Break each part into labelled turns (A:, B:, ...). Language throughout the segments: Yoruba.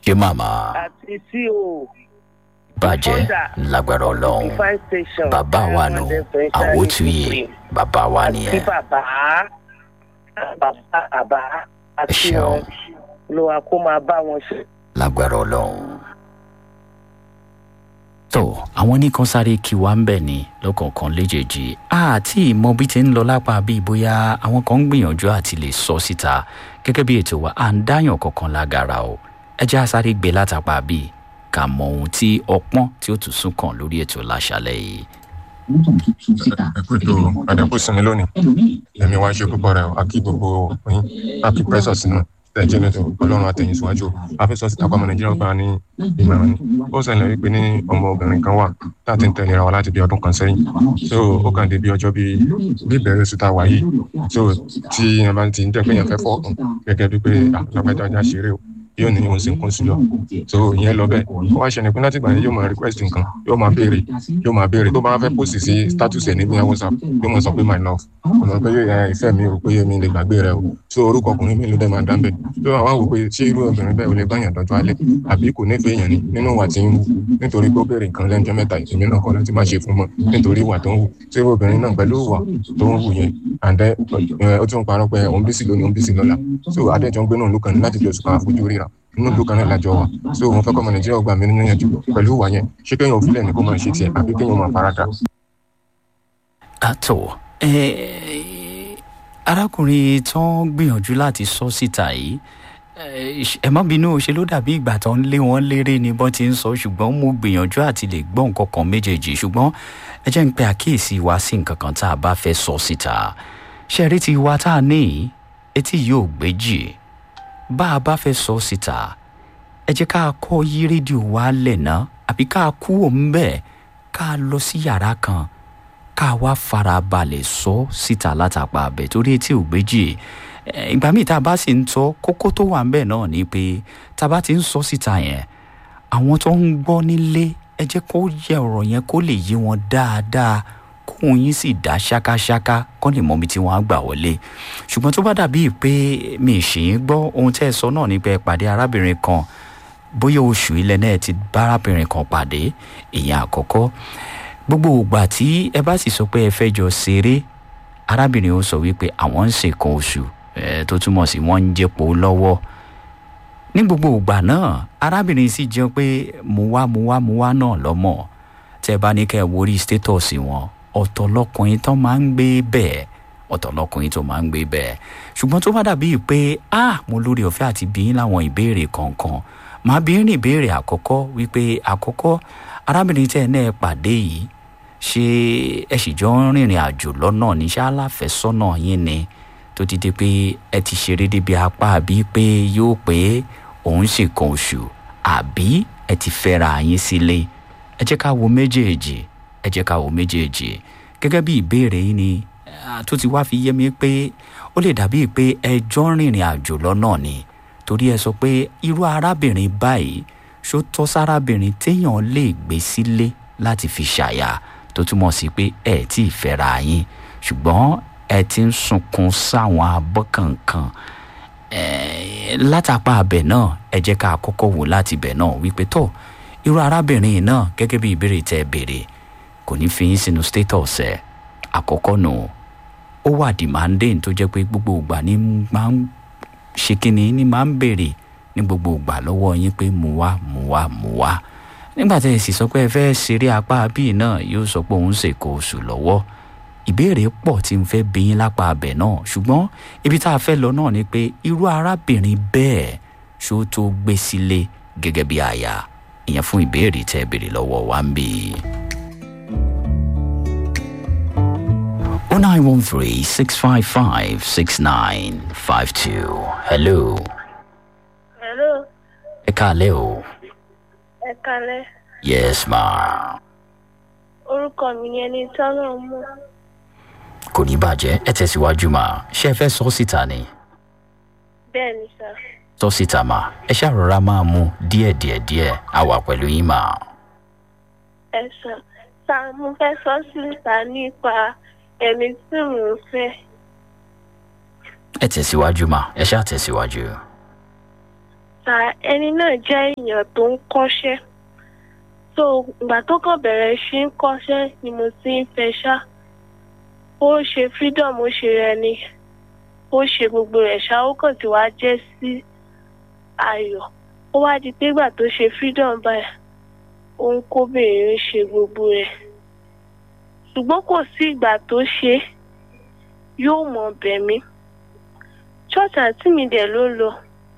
A: ṣé màmá
B: àti co
A: bàjẹ́ lágbára ọlọ́run
B: fine station
A: bàbá wa nù àwòtúyè bàbá wa
B: kí
A: nìyẹn
B: bàbá bàbá bàbá àti
A: ṣeun.
B: wọn ló wa kó máa bá wọn ṣe.
A: lágbára ọlọ́run. tó àwọn nìkan sáré kí wa ń bẹ̀ ni lọ́kọ̀ọ̀kan léjèèjì àti ìmọ̀ bí ti ń lọ lápá bíi bóyá àwọn kan ń gbìyànjú àti lè sọ síta gẹ́gẹ́ bí ètò wa à ń dáyàn kankan lágara o ẹ jẹ́ á sáré gbé látàpá bíi ká mọ ohun tí ọpọ́n tí ó tún sún kàn lórí ètò láṣálẹ̀ yìí.
C: ẹkútó àdàkù sinmi lónìí ẹmí wá ṣe púpọ̀ rẹ̀ àkí gbogbo yín àkí pressure sínú ẹjẹ lẹtọ ọlọrun àtẹyìn síwájú afẹsọ síta pàmò nàìjíríà gba ní ìmọràn ni ó ṣẹlẹ wípé ní ọmọ obìnrin kan wà láti ń tẹlera wa láti bí ọdún kan sẹyìn so ó kàn dé bí ọjọ bíi bí ìbẹrẹ oṣù tá a wà yìí so tí ẹ bá ti ń jẹ pé yẹn fẹ fọ ọkàn gẹgẹ bíi pé àlọpẹjájá ṣeré o yóò ní òun sì ń kún sí lọ so ìyẹn lọ bẹẹ ó wá ṣẹlẹ pé láti gbà yẹn yóò máa request nǹkan yóò máa béèrè yóò máa béèrè tó bá fẹ post sí status ẹ níbi whatsapp yóò máa sọ pé my love ọmọ pé ẹ ìfẹ mi ò pé mi lè gbàgbé rẹ o so orúkọ ọkùnrin mi ló dẹ máa dá bẹ so àwọn àwò pé ṣé irú obìnrin bẹ́ẹ̀ ò lè báyàn dọ́jọ́ alẹ́ àbí kò nífẹ̀ẹ́ èèyàn ni nínú ìwà tí ń wù nítorí pé ó béèrè nǹkan lẹ́njọ́ mẹ́ta èmi náà kọ́ láti má ṣe fún mọ́ nítorí ìwà tó ń wù ṣé irú obìnrin náà pẹ̀lú ìwà tó ń wù yẹn àǹdẹ ó tún parọ́ pé òun bísí lónìí òun bísí lọ́la so adéjọ́ ń gbé náà lókàn ní láti fi oṣù kan àfojú ríra inú ìlú kan náà lájọ wà so mo fẹ́ kọ́ ọmọ nàìjíríà gbà mí nínú ìyànjú pẹ̀lú ìwà yẹn ṣé kéèyàn òfìlẹ̀ ní kó máa ṣe tiẹ̀ àbí kéèyàn máa farada.
A: àtọ̀ arákùnrin tó ń gbìyànjú láti sọ síta yìí eh, ẹ má bínú ṣe ló dàbí ìgbà tó ń lé wọn léré ni bọ́n ti ń sọ ṣùgbọ́n mo gbìyànjú àti lè gbọ́ nǹkan kan méjèèjì ṣùgbọ́n ẹ jẹ́ ń pe àkíyèsí wa sí nǹkan kan tá a bá fẹ́ sọ síta ṣe rí ti wa tá a ní etí yóò gbéjì bá a bá fẹ́ sọ síta ẹ jẹ́ ká kọ́ yí rédíò wa lẹ̀ ná àbí ká kú òun bẹ́ẹ̀ ká lọ sí yàrá kan ká wá farabalẹ̀ sọ síta látàpá abẹ torí etí ò gbéjì Eh, ìgbà míì tá a bá sì ń tọ́ kókó tó wà ń bẹ̀ náà ni pé tá a bá ti ń sọ síta yẹn àwọn tó ń gbọ́ nílé ẹ jẹ́ kó yẹ ọ̀rọ̀ yẹn kó lè yé wọn dáadáa kóun yín sì dá ṣákáṣáká kọ́ lè mọ ibi tí wọ́n á gbà wọlé ṣùgbọ́n tó bá dàbí pé mi ì ṣì ń gbọ́ ohun tẹ́ ẹ sọ náà ni pé ẹ pàdé arábìnrin kan bóyá oṣù ilẹ̀ náà ti bá arábìnrin kan pàdé ìyẹn àkọ́kọ́ gbogbo ìgbà tí ẹ bá sì sọ pé ẹ fẹ́ jọ ṣeré arábìnrin ó sọ wípé àwọn ń ṣèkan oṣù ẹ tó túmọ̀ sí wọ́n ń jẹ́pọ̀ lọ́wọ́ ní gbogbo ìgbà náà arábìnrin sì jẹ́ pé mo wá mo wá mo wá náà lọ́mọ tẹ́ bá ní kẹ́ ẹ worí status wọn ọ̀tọ̀ lọkùnrin tó máa ń gbé bẹ́ẹ̀ ọ̀tọ̀ lọkùnrin tó máa ń gbé bẹ́ẹ̀ ṣùgbọ́n tó bá dàbí pé ah mo lórí ọ̀fẹ́ àti bí yín láwọn ìbéèrè kọ̀ọ̀kan màá bí ní ìbéèrè àkọ́kọ́ wípé àkọ́kọ́ arábìnrin tẹ́ ẹ náà pàdé yìí ṣé ẹ sì jọ ń rìnrìn àjò lọ́nà ní ṣá aláfẹ́sọ́nà yín ni tó ti di pé ẹ ti ṣeré débi apá àbí pé yóò pé òun sì kan oṣù àbí ẹ ti fẹ́ra yín sílé ẹ jẹ́ ká wo méjèèjì ẹ jẹ́ ká wo méjèèjì gẹ́gẹ́ bí ìbéèrè yín ni ah, tó ti wá fi yé mi pé ó lè dàbí pé ẹ jọ ń rìnrìn àjò lọ́nà ni torí ẹ sọ pé irú arábìnrin báyìí ṣó tọ́ sárábìnrin téèyàn lè gbé sílé láti fi ṣàyà tó túmọ̀ sí pé ẹ tí ì fẹ́ra yín ṣùgbọ́n ẹ ti ń sunkún sáwọn abọ́ kankan Eh, látàpá abẹ náà ẹ jẹ́ ká kọ́kọ́ wò láti bẹ̀ náà wípé tó irú arábìnrin yìí náà gẹ́gẹ́ bí ìbéèrè tẹ́ ẹ béèrè kò ní fi yín sínú status ẹ̀ àkọ́kọ́ nù ó wà demanding tó jẹ́ pé gbogbo ìgbà ní máa ń ṣe kínní ní máa ń béèrè ní gbogbo ìgbà lọ́wọ́ yín pé mú wá mú wá mú wá nígbà tẹ́ ẹ sì sọ pé ẹ fẹ́ ṣeré apá bíi náà yóò sọ pé òun ṣèkó oṣù lọ́wọ́ ìbéèrè pọ̀ tí n fẹ́ bí yín lápá abẹ náà ṣùgbọ́n ibi tá a fẹ́ lọ náà ni pé irú arábìnrin bẹ́ẹ̀ ṣó tó gbé sílé gẹ́gẹ́ bí aya ìyẹn fún ìbéèrè tẹ́ ẹ béèrè lọ́wọ́ wa ń bì í. oh nine one three six five five six nine five two hello
D: Hello,
A: ẹ káalẹ́ o
D: ẹ kalẹ́.
A: yes ma
D: Orúkọ mi ni ẹni tọ́nà mú.
A: kò ní bàjẹ́ ẹ tẹ̀síwájú ma ṣé ẹ fẹ́ sọ síta ni.
D: Bẹ́ẹ̀ ni sà.
A: sọ síta mà ẹ ṣàrọ̀ra máa mú díẹ̀ díẹ̀ díẹ̀ á wà pẹ̀lú yín mà.
D: Ẹ sàn. Sà mo fẹ́ sọ síta nípa ẹni tí mò ń fẹ́.
A: ẹ tẹ̀síwájú mà ẹ ṣáà tẹ̀síwájú.
D: sa ẹni náà jẹ́ èèyàn tó ń kọ́ṣẹ́ so ìgbà tó kàn bẹ̀rẹ̀ sí ń kọ́ṣẹ́ ni mo ti ń fẹ́ ṣá ó ṣe freedom ó ṣe ẹni ó ṣe gbogbo rẹ̀ ṣá ó kàn ti wá jẹ́ sí ayọ̀ ó wá di pé ìgbà tó ṣe freedom báyìí ó ń kóbìnrin ṣe gbogbo rẹ̀ ṣùgbọ́n kò sí ìgbà tó ṣe yóò mọ̀ bẹ̀mí church àǹtí mi dẹ̀ ló lọ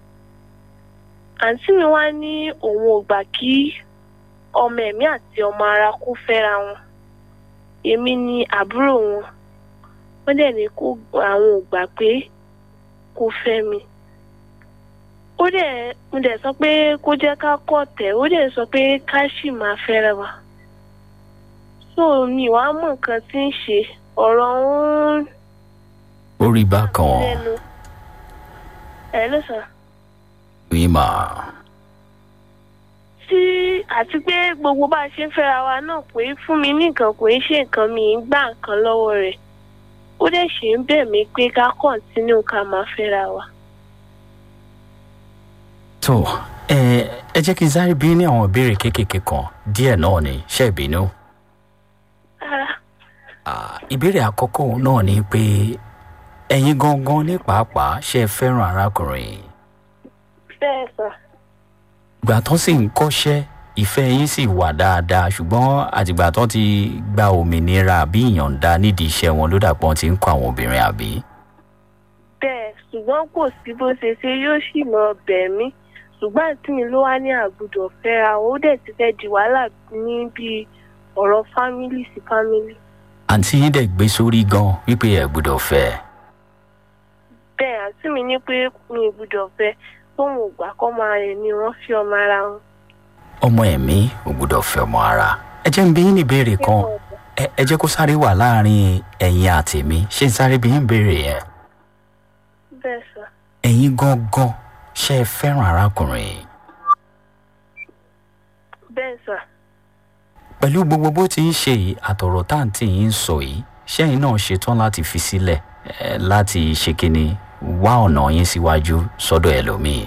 D: àǹtí mi wá ní òun ò gbà kí ọmọ ẹ̀mí àti ọmọ ara kó fẹ́ra wọn èmi ni àbúrò wọn wọ́n dẹ̀ ní kó àwọn ò gbà pé kó fẹ́ mi ó dẹ̀ mo dẹ̀ sọ pé kó jẹ́ ká kọ̀ tẹ̀ ó dẹ̀ sọ pé ká sì máa fẹ́ra wa so mi wàá mọ̀ nǹkan tí ń ṣe ọ̀rọ̀ ń
A: orí bákan
D: lẹ́nu ẹ̀ ló sọ.
A: yìí mà
D: tí àti pé gbogbo bá a ṣe ń fẹ́ra wa náà pé fún mi ní nǹkan kò ń ṣe nǹkan mi ń gbà nǹkan lọ́wọ́ rẹ̀ ó dẹ̀ ṣe ń bẹ̀ mí pé ká kọ̀ǹtínú ká máa fẹ́ra wa.
A: tó ẹ ẹ jẹ́ kí n sáré bí ní àwọn ìbéèrè kéékèèké kan díẹ̀ náà ni ṣe ìbínú.
D: rárá
A: Ah, ìbéèrè àkọ́kọ́ òun náà ni pé ẹ̀yin gangan ní pàápàá ṣe fẹ́ràn arákùnrin
D: bẹ́ẹ̀ sọ
A: ìgbà tó sì ń kọ́ṣẹ́ ìfẹ́ yín sì wà dáadáa ṣùgbọ́n àtìgbà tó ti gba òmìnira àbí ìyọ̀ǹda nídìí iṣẹ́ wọn ló dàpọ̀ ti ń kọ́ àwọn obìnrin àbí.
D: bẹ́ẹ̀ ṣùgbọ́n kò sí bó ṣe ṣe yóò sì mọ bẹ̀ mí ṣùgbọ́n àǹtí mi ló wá ní àgùdọ̀ fẹ́ra ó dẹ̀ ti fẹ́ di wàhálà ní bíi ọ̀rọ̀ fámílì sí fámílì.
A: àǹtí yín dẹ̀ gbé sórí gan wípé ẹ̀ gbọ́dọ̀ fẹ́ ẹ.
D: bẹ́ẹ̀ àǹtí mi ní pé mi ò gbúdọ̀ fẹ́ tóun ò gbà kọ́ máa rìn ni wọ́n fi ọmọ ara wọn.
A: ọmọ ẹ̀mí ò gbọ́dọ̀ fẹ́ ọmọ ara. ẹ jẹ́ ń bí yín ní ìbéèrè kan ẹ ẹ jẹ́ kó sáré wà láàrin ẹ̀yin àtèmi ṣé n sáré bí yín béèrè yẹn.
D: bẹ́ẹ̀ sọ
A: ẹ̀yin gangan ṣe é fẹ́ràn arákùnrin
D: bẹ́ẹ̀ sọ
A: pẹ̀lú gbogbo bó ti ń ṣe yìí àtọ̀rọ̀ táǹtì yìí ń sọ yìí ṣẹ́yìn náà ṣetán láti fi sílẹ̀ eh, láti ṣe kínní wá ọ̀nà yín síwájú sọ́dọ̀ ẹlòmíì.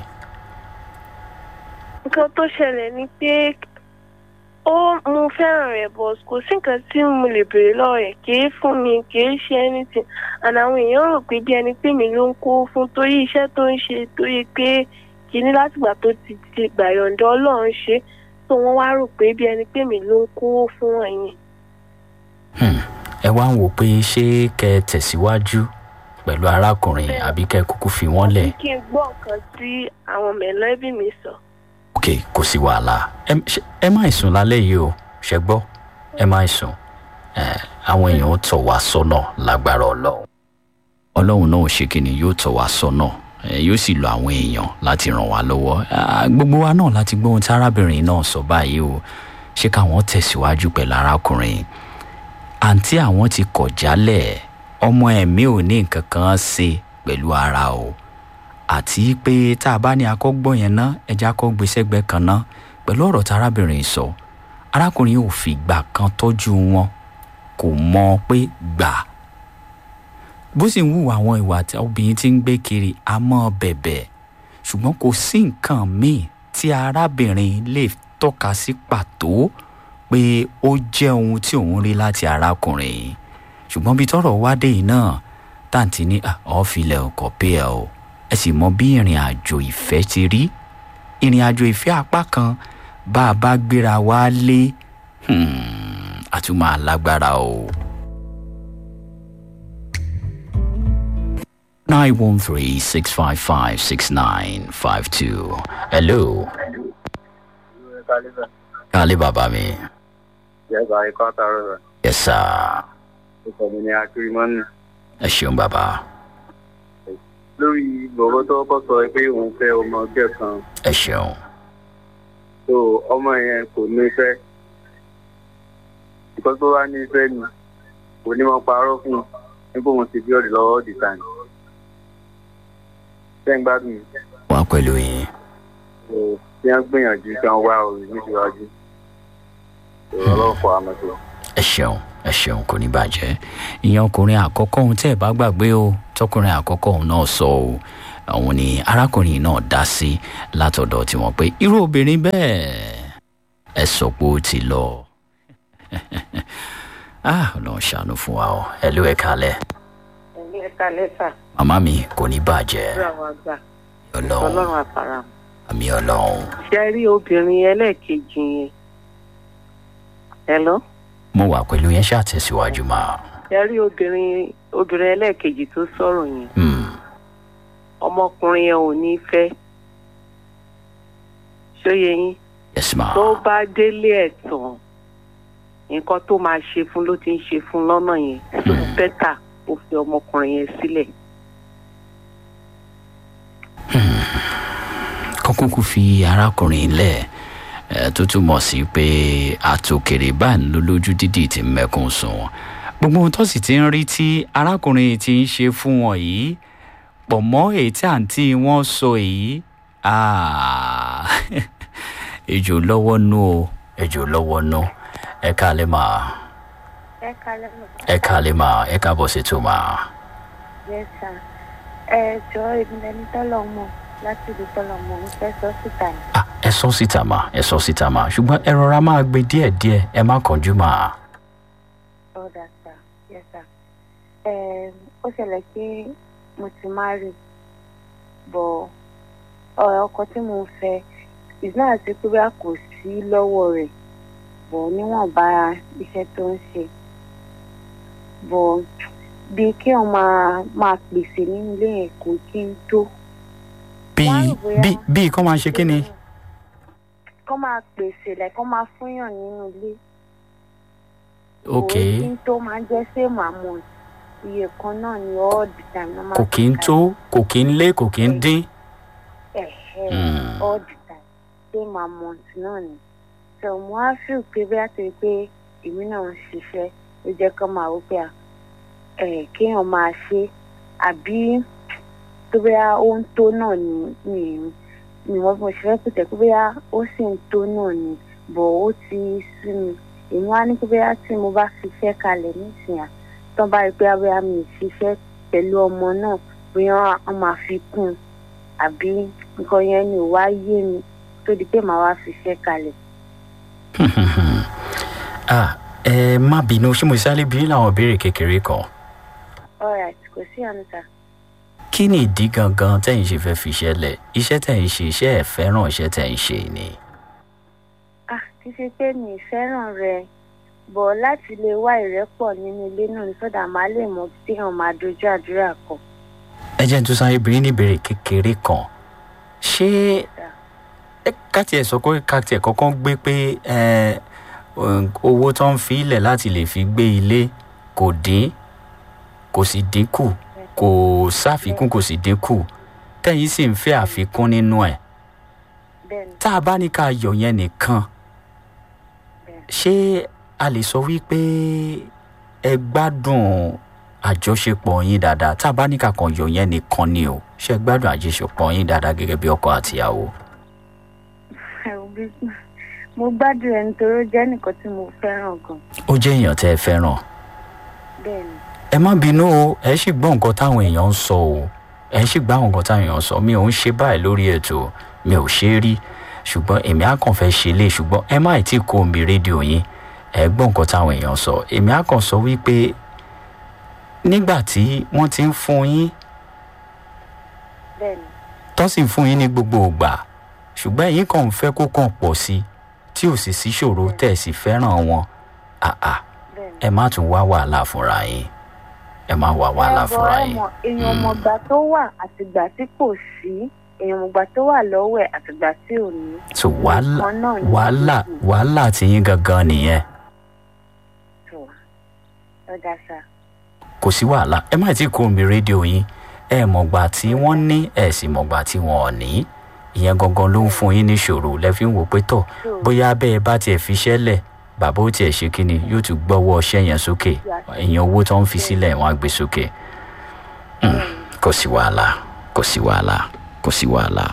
D: nǹkan tó ṣẹlẹ̀ ni pé ó mo fẹ́ràn rẹ̀ bọ̀ kò sí nǹkan tí mo lè béèrè lọ́wọ́ rẹ̀ kì í fún mi kì í ṣe anything and àwọn èèyàn rò pé bí ẹni pé mi ló ń kó fún torí iṣẹ́ tó ń ṣe torí pé kìíní látìgbà tó ti ti gbàyọ̀ǹda ọlọ́run ṣe tó wọ́n wá rò pé bí ẹni pé mi ló ń kó fún ẹ̀yìn.
A: Hmm, ẹ wá ń wò pé ṣé kẹ ẹ tẹ̀síwájú pẹ̀lú arákùnrin
D: Bẹ́ẹ̀.
A: àbí kẹ ẹ kúkú fi wọ́n lẹ̀.
D: kí n gbọ́ nǹkan tí àwọn mẹ̀lẹ́bí mi sọ.
A: ok kò sí wàhálà ẹ ṣe- ẹ má sùn lálẹ́ yìí o ṣe gbọ́ ẹ má sùn ẹ àwọn èèyàn ó tọ̀ wá sọ́nà lágbára ọlọ́run ọlọ́run náà ò ṣe kíni yóò tọ̀ wá sọ́nà ẹ yóò sì lo àwọn èèyàn láti ràn wá lọ́wọ́ Ah, gbogbo wa náà láti gbọ́ ohun tí arábìnrin náà sọ báyìí o ṣé káwọn tẹ̀síwájú pẹ̀lú arákùnrin àǹtí àwọn ti kọ̀ jálẹ̀ ọmọ ẹ̀mí ò ní nǹkan kan ṣe pẹ̀lú ara o àti pé tá a bá ní akọ́gbọ́n yẹn ná ẹja kọ́ gbèsègbè kan ná pẹ̀lú ọ̀rọ̀ tí arábìnrin sọ arákùnrin ò fi gbà kan tọ́jú wọn kò mọ pé gbà bó sì ń hùwà àwọn ìwà tí obìnrin ti ń gbé kiri a mọ́ bẹ̀bẹ̀ ṣùgbọ́n kò sí nǹkan míì tí arábìnrin lè tọ́ka sí pàtó pé ó jẹ́ ohun tí òun rí láti arákùnrin yìí ṣùgbọ́n bí tọ́rọ̀ wá dé yìí náà tàǹtí ní "Ah, ọ́fìlẹ̀ ọkọ̀ pé ẹ o ẹ sì mọ bí ìrìn àjò ìfẹ́ ti rí ìrìn àjò ìfẹ́ apá kan bá a bá gbéra wá lé hmm, a tún máa lágbára o. nine one three six five five six nine five two hello kálí bàbá mi
E: Yẹ́sà ikọ́ àtàrọ̀ rẹ̀.
A: yes sir
E: Ìkọ̀ mi ni Akirimọ́nì.
A: ẹ ṣeun bàbá
E: Lórí gbogbo tó kọ́ sọ pé òun fẹ́ ọmọ ọjọ́ kan.
A: ẹ ṣeun
E: So ọmọ yẹn kò ní fẹ́. Ìkọ́ tó wá ní fẹ́ ni kò ní mọ parọ́ fún un nígbà òun ti bí ọ̀dì lọ́wọ́ ọ̀dì tàn. Ṣé ń gbádùn mi?
A: wá pẹ̀lú yín
E: So bí wọ́n gbìyànjú kí wọ́n wá òrì níṣíwájú. So ọlọ́pàá àmọ́ tó.
A: ẹ ṣeun ẹ ṣeun kò ní bàjẹ́ ìyẹn ọkùnrin àkọ́kọ́ ohun tí ẹ bá gbàgbé o tọkùnrin àkọ́kọ́ òun náà sọ o òun ni arákùnrin náà dá sí látọ̀dọ̀ tiwọn pé irú obìnrin bẹ́ẹ̀ ẹ sọ pé ó ti lọ ah ọlọ́run ṣàánú fún wa o ẹ ló ẹ kalẹ̀
B: ẹ̀mí ẹ̀ka lẹ́tà
A: màmá mi kò ní bàjẹ́
B: lórí àwọn àgbà
A: ọlọ́run
B: ọlọ́run àfàrà.
A: àmì ọlọ́run
B: ṣe rí obìnrin ẹlẹ́ẹ̀kejì yẹn. hello.
A: mo wà pẹ̀lú yẹn ṣàtẹ̀síwájú máa.
B: ṣe rí obìnrin obìnrin ẹlẹ́ẹ̀kejì tó sọ̀rọ̀ yẹn.
A: Hmm.
B: ọmọkùnrin yẹn ò ní fẹ́. ṣóye yín.
A: yes ma.
B: tó bá délé ẹ̀ tán nǹkan tó máa ṣe fún ló ti ń ṣe fún lọ́nà yẹn tó
A: Hmm.
B: bẹ́tà ó fi ọmọkùnrin yẹn sílẹ̀.
A: kọ́kúkú fi arákùnrin lẹ̀ ẹ̀ tó túmọ̀ sí pé àtòkèrè báyìí ló lójú dídì tí mẹ́kún sùn gbogbo ohun tó sì ti ń rí tí arákùnrin ti ń ṣe fún wọn yìí pọ̀ mọ́ èyí tí àǹtí wọn sọ yìí ah, ejò lọ́wọ́ nú o ejò lọ́wọ́ nú ẹ káalẹ́ máa
D: ẹ kalẹ́ mọ̀.
A: ẹ káalẹ́ máa ẹ káàbọ̀ sí tó máa.
D: yes sir. ẹ jọ ìdílẹ́ni tọ́lọ̀ mọ̀ láti ibi tọ́lọ̀ mọ̀ ń fẹ́ sọ síta ni.
A: Ah, ẹ sọ síta mà ẹ sọ síta mà ṣùgbọ́n ẹ rọra máa gbé díẹ̀díẹ̀ ẹ má kánjú mà.
D: ọ̀dà sir yes sir. ẹ ó ṣẹlẹ̀ pé mo ti marry bọ̀ ọ̀rọ̀ ọkọ tí mo fẹ́ ìsìn àti pé bá kò sí lọ́wọ́ rẹ̀ bọ̀ níwọ̀nba iṣẹ́ tó ń ṣe bọ̀ bí kí wọ́n máa máa pèsè nínú ilé yẹn kò kí n tó.
A: bí
D: Wá rò bóyá-
A: bí bí kọ́ máa ṣe kí ni.
D: kọ́ máa pèsè lẹ̀ kọ́ máa fúnyàn nínú ilé.
A: ok
D: kò kí n tó máa jẹ́ same amount iye kan náà ni all the time. ló máa
A: kò kí ń
D: fi
A: tó kò kí ń lé kò kí ń dín.
D: kalẹ̀. Ẹ̀hẹ́,
A: Mm.
D: all the time same amount náà ni. so mo á feel pé bí a ti rí pé èmi náà ń ṣiṣẹ́ ló jẹ́ kó máa wò pé à, ẹ̀ kéèyàn máa ṣe àbí tó bóyá ó ń tó náà ni mi mi wọ́n bí mo ṣe fẹ́ pèsè pé bóyá ó sì ń tó náà ni bọ̀ ó ti sú mi èmi wá ní pé bóyá tí mo bá fiṣẹ́ kalẹ̀ nísìnyà tó bá rí pé bóyá mi ì ṣiṣẹ́ pẹ̀lú ọmọ náà bóyá wọ́n máa fi kún un àbí nǹkan yẹn ni ò wá yé mi tó di pé màá wá fiṣẹ́ kalẹ̀.
A: ah ẹ má bínú ṣé mo sáré bí láwọn ìbéèrè kékeré kan.
D: alright kò sí àná sà.
A: kí ni ìdí gangan tẹ̀yìn ṣe fẹ́ fi iṣẹ́ lẹ̀ iṣẹ́ tẹ̀yìn ṣe iṣẹ́ ẹ̀ fẹ́ràn iṣẹ́ tẹ̀yìn ṣe ni.
D: ah kì í ṣe pé mi ì fẹ́ràn rẹ̀ bọ̀ láti lè wá ìrẹ́pọ̀ nínú ilé náà ní sọ́dà máa lè mọ tí wọ́n máa dojú àdúrà kọ.
A: ẹ jẹ́ n tún sáré bí ní ìbéèrè kékeré kan ṣé ẹ ká tiẹ̀ sọ pé ká tiẹ̀ kọ́kọ́ gbé pé ẹ owó tó ń fi ilẹ̀ láti lè fi gbé ilé kò dín kò sì dínkù kò sáfikún kò sì dínkù tẹ̀yìn sì ń fẹ́ àfikún nínú ẹ̀
D: bẹ́ẹ̀ni
A: tá a bá ní ká yọ yẹn nìkan
D: bẹ́ẹ̀ni
A: ṣé a lè sọ wípé ẹ gbádùn àjọṣepọ̀ yín dáadáa tá a bá ní ká kàn yọ yẹn nìkan ni o ṣé ẹ gbádùn àjọṣepọ̀ yín dáadáa gẹ́gẹ́ bí ọkọ àtìyàwó.
D: ẹ̀rù bí mo gbádùn ẹ̀ nítorí ó jẹ́ nìkan tí mo fẹ́ràn gan
A: ó jẹ́ èèyàn tẹ́ ẹ fẹ́ràn
D: bẹ́ẹ̀ni
A: ẹ má bínú o ẹ sì gbọ́ nǹkan táwọn èèyàn ń sọ o ẹ sì gbọ́ nǹkan táwọn èèyàn ń sọ mi ò ń ṣe báyìí lórí ètò mi ò ṣe é rí ṣùgbọ́n èmi á kàn fẹ́ ṣe lé ṣùgbọ́n ẹ má ì tí kó omi rédíò yín ẹ gbọ́ nǹkan táwọn èèyàn sọ èmi á kàn sọ wípé nígbà tí wọ́n ti ń fún yín
D: bẹ́ẹ̀ni
A: tó sì ń fún yín ní gbogbo ògbà ṣùgbọ́n ẹ̀yin kàn ń fẹ́ kó kàn pọ̀ sí i tí ò sì sí ṣòro tẹ̀ sí fẹ́ràn wọn àà
D: bẹ́ẹ̀ni.
A: ẹ má tún wá wàhálà fúnra yín ẹ má wá wàhálà
D: Ẹ̀bọ̀
A: fúnra
D: ẹ
A: yín.
D: mọ̀, èèyàn
A: Mm.
D: mọ̀gbà tó wà àtìgbà tí kò sí èèyàn mọ̀gbà tó wà lọ́wọ́ ẹ̀ àtìgbà tí ò ní.
A: so wàhálà
D: Nǹkan náà ni
A: wàhálà
D: gbogbo.
A: wàhálà tí yín gangan nìyẹn
D: tó ọ̀dà sà
A: kò sí wàhálà ẹ má tí kó omi rédíò yín ẹ mọ̀gbà tí wọ́n ní ẹ sì mọ̀gbà tí wọ́n ò ní ìyẹn gangan ló ń fún yín níṣòro lẹ́fí ń wò pé tọ̀
D: tó
A: bóyá bẹ́ẹ̀ bá tiẹ̀ fi iṣẹ́ lẹ̀ bàbá ó tiẹ̀ ṣe kí ni yóò tún gbọ́wọ́ ọṣẹ́ yẹn sókè ìyẹn owó tó ń fi sílẹ̀ wọ́n á gbé sókè Mm, kò sí wàhálà kò sí wàhálà kò sí wàhálà.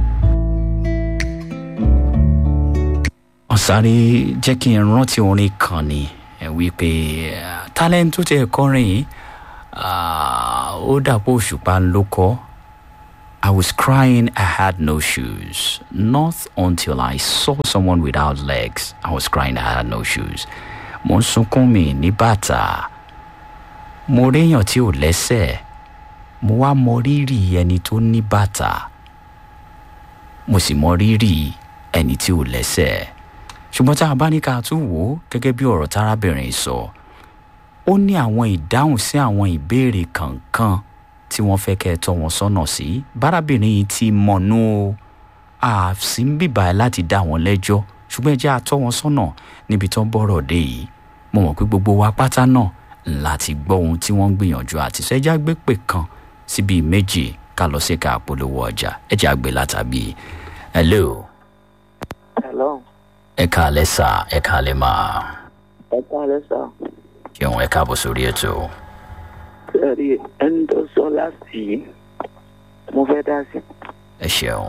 A: ọ̀sáré jẹ́ kí n rántí orin kan ni ẹ wípé eh, talent tó tẹ kọrin yìí ah, ó dàpọ̀ òṣùpá ló kọ́ I was crying, I had no shoes. Not until I saw someone without legs. I was crying, I had no shoes. Mo ń sunkún mi ní bàtà. Mo réyàn tí ò lẹ́sẹ̀. Mo wá mọ rírì ẹni tó ní bàtà. Mo sì mọ rírì ẹni tí ò lẹ́sẹ̀. Ṣùgbọ́n tá a bá ní ká tún wò ó gẹ́gẹ́ bí ọ̀rọ̀ tárábìnrin sọ. Ó ní àwọn ìdáhùn sí àwọn ìbéèrè kankan tí wọ́n fẹ́ kẹ́ ẹ tọ́ wọn sọ́nà sí bárábìnrin yìí ti mọ̀nú o àfi ń bìbà ẹ láti dá wọn lẹ́jọ́ ṣùgbọ́n ẹ jẹ́ àtọ́ wọn sọ́nà níbi tó ń bọ̀rọ̀ dé yìí mo mọ̀ pé gbogbo wa pátá náà láti gbọ́ ohun tí wọ́n ń gbìyànjú àti sọ ẹ jẹ́ àgbẹ̀ pè kan síbi méjì ká lọ sí ká polówó ọjà ẹ jẹ́ àgbẹ̀ látàbí hello
F: Hello.
A: ẹ káalẹ́ sà ẹ káalẹ́ máa
F: Ẹ káàlẹ́ sà.
A: ṣeun ẹ káàbọ̀ sórí ètò
F: Sẹ́ẹ̀rì ẹni tó sọ láti yìí, mo fẹ́ dá sí.
A: ẹ ṣeun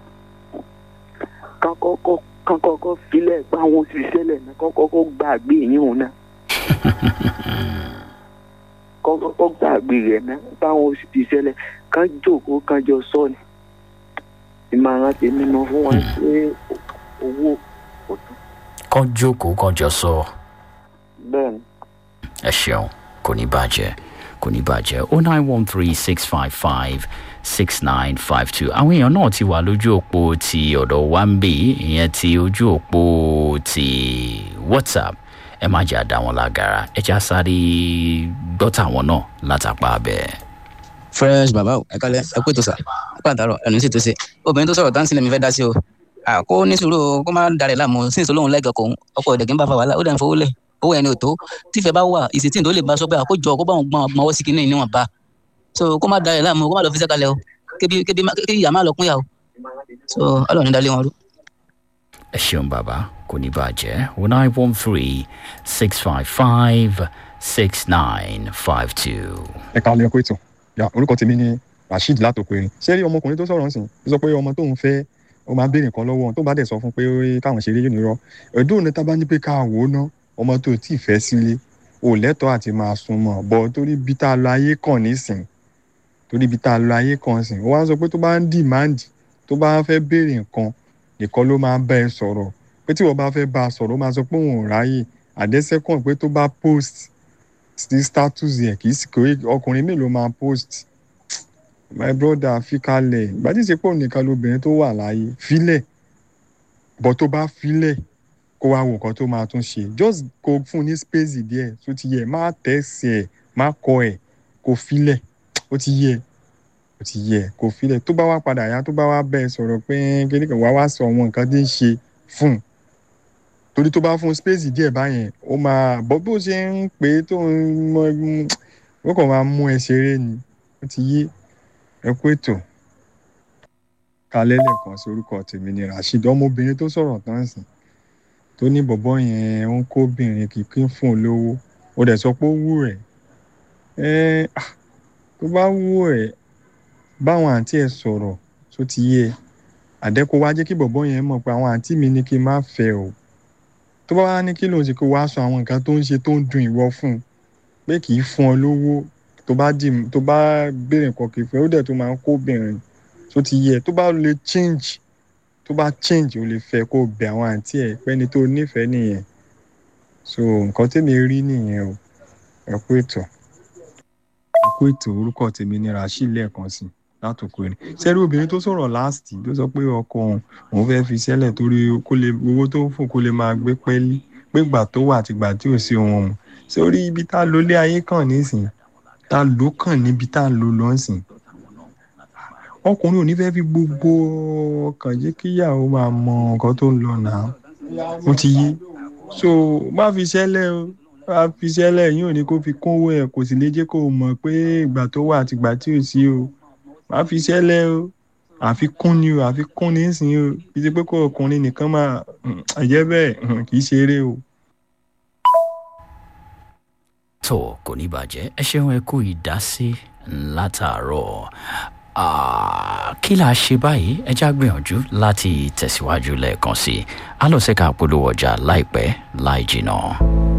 F: Kán kọ́kọ́ kán kọ́kọ́ filẹ̀ pé àwọn òṣìṣẹ́ lẹ̀ náà kán kọ́kọ́ gbàgbé yín òun náà. Kán kọ́kọ́ gbàgbé rẹ̀ náà pé àwọn òṣìṣẹ́ lẹ̀ kán jókòó kán jọ sọ ni. Ìmọ̀ràn tèmi nu fún wọn pé owó kò tán.
A: kán jókòó kán jọ sọ.
F: Bẹ́ẹ̀ ni.
A: ẹ ṣeun kò ní bàjẹ́ kò ní bàjẹ́ o nine one three six five five six nine five two àwọn èèyàn náà ti wà lójú òpó ti ọ̀dọ̀ wa ń bì ìyẹn ti ojú òpó ti whatsapp ẹ má jẹ́ àdá wọn lágara ẹ já sáré gbọ́tà wọn náà látàpá abẹ́.
G: fresh baba o ẹ kálẹ ẹ pé tó sà ẹ pé àtàrọ ẹnu sì tó ṣe obìnrin tó sọ̀rọ̀ táǹsì lèmi fẹ́ dá sí o à, kó ní sùúrù o kó má darẹ̀ láàmú sí ìṣòlóhùn lẹ́gàn kòun ọkọ̀ ẹ̀dẹ̀gẹ́ ń bá fa wàhálà ó dẹ̀ ń fowó lẹ̀ owó ẹni ò tó tífẹ̀ bá wà ìsìtìn tó lè bá sọ pé àkójọ kó bá wọn gbọ́n ọmọ ọwọ́ sí kinní níwọ̀n bá so kó má darẹ̀ láàmú kó má lọ fi sẹ́kalẹ̀ o kébi kébi má- kí ìyá má lọ kún yà o so ọlọ́run ní dalé wọn rú.
A: ẹ ṣeun bàbá kò ní bàjẹ́ o nine one three six five five six nine five two.
C: ẹ ká lè kó ètò ya orúkọ tèmi ni rasheed látòkò erin ṣé rí ọmọkùnrin tó sọ̀rọ̀ ǹsìn ó sọ pé ọmọ tóun fẹ́ ó máa béèrè nǹkan lọ́wọ́ tó bá dẹ̀ sọ fún pé káwọn ṣeré yóò ní rọ ẹ̀dùn ní tá bá ní pé ká wò ó ná ọmọ tó tí ì fẹ́ sílé ò lẹ́tọ̀ọ́ àti máa sún mọ́ bọ́ torí bí tá a lọ ayé kàn nísìn torí bí tá a lọ ayé kàn sìn ó wá sọ pé tó bá ń dìmáàndì tó bá fẹ́ béèrè nǹkan nìkan ló máa bá ẹ sọ̀rọ̀ pé tí wọ́n bá fẹ́ bá a sọ̀rọ̀ ó máa sọ pé òun ò ráyè àdẹ́sẹ́kàn pé tó bá post sí status yẹn kì í sì kò ọkùnrin mélòó máa post my brother fi kalẹ̀ ìgbà tí ìsepò nìkan lobìnrin tó wà láàyè filẹ̀ bọ́ tó bá filẹ̀ kó wá wo nǹkan tó máa tún ṣe just kó fún un ní space díẹ̀ tó ti yẹ má tẹ̀sí ẹ̀ má kọ ẹ̀ kó filẹ̀ ó ti yẹ ó ti yẹ kó filẹ̀ tó bá wá padà yá tó bá wá bẹ́ẹ̀ sọ̀rọ̀ pé kíní kan wá wá sọ àwọn nǹkan tí ń ṣe fún un torí tó bá fún un space díẹ̀ báyẹn ó máa bọ́ bó ṣe ń pè é tó ń mọ ó kàn máa mú ẹ ṣeré ni ó ti yé ẹ kú ètò kalẹ́ lẹ́ẹ̀kan sí orúkọ tèmi ni rasheed ọmọbìnrin tó sọ̀rọ̀ tán sìn tó ní bọ̀bọ́ yẹn ń kóbìnrin kìkì fún un lówó ó dẹ̀ sọ pé ó wù ẹ̀ ẹ́ ah, tó bá wù ẹ̀ báwọn àǹtí ẹ̀ sọ̀rọ̀ tó ti yé ẹ àdẹ́kọ̀ wá jẹ́ kí bọ̀bọ́ yẹn mọ̀ pé àwọn àǹtí mi ní kí n má fẹ́ o tó bá wá ní kí lóun ṣe kó wá sọ àwọn nǹkan tó ń ṣe tó ń dùn ìwọ fún un pé kì í fún ọ lówó tó bá dì tó bá béèrè nǹkan kì í fún ẹ ó dẹ̀ tó máa ń kó obìnrin tó ti yẹ tó bá lè change tó bá change ó lè fẹ́ kó bẹ àwọn àǹtí ẹ̀ pẹ́ni tó nífẹ̀ẹ́ nìyẹn so nǹkan tèmi rí nìyẹn o ẹ kú ètò ẹ kú ètò orúkọ tèmi ni rasheed lẹ́ẹ̀kan sí látòkò ẹni sẹ́rí obìnrin tó sọ̀rọ̀ last tó sọ pé ọkọ òun òun fẹ́ fi sẹ́lẹ̀ torí kó lè owó tó ń fún kó lè máa gbé pẹ́ẹ́lí pé gbà tó wà àti gbà tí ò sí ohun ọ̀hún sórí ibi tá a lò lé ayé kàn nísìn tá a lò kàn níbi tá a lò lọ́sìn ọkùnrin ò ní fẹ́ fi gbogbo ọkàn jẹ́ kíyàwó máa mọ nǹkan tó ń lọ náà ó ti yé so má fi sẹ́lẹ̀ o má fi sẹ́lẹ̀ yín ò ní kó fi kún owó ẹ̀ kò sì lè jẹ́ kó o mọ̀ pé ìgbà tó wà àti ìgbà tí ò sí o má fi sẹ́lẹ̀ o àfikún ni o àfikún ní sìn o kì í ṣe pé kó ọkùnrin nìkan máa ẹ̀jẹ̀ bẹ́ẹ̀ kì í ṣeré o.
A: tó kò ní bàjẹ́ ẹ ṣeun ẹ kú ìdásí látàárọ̀ Ah, kí la ṣe báyìí ẹ já gbìyànjú láti tẹ̀síwájú lẹ́ẹ̀kan sí i a lọ sí ká polówó ọjà láìpẹ́ láì jìnnà.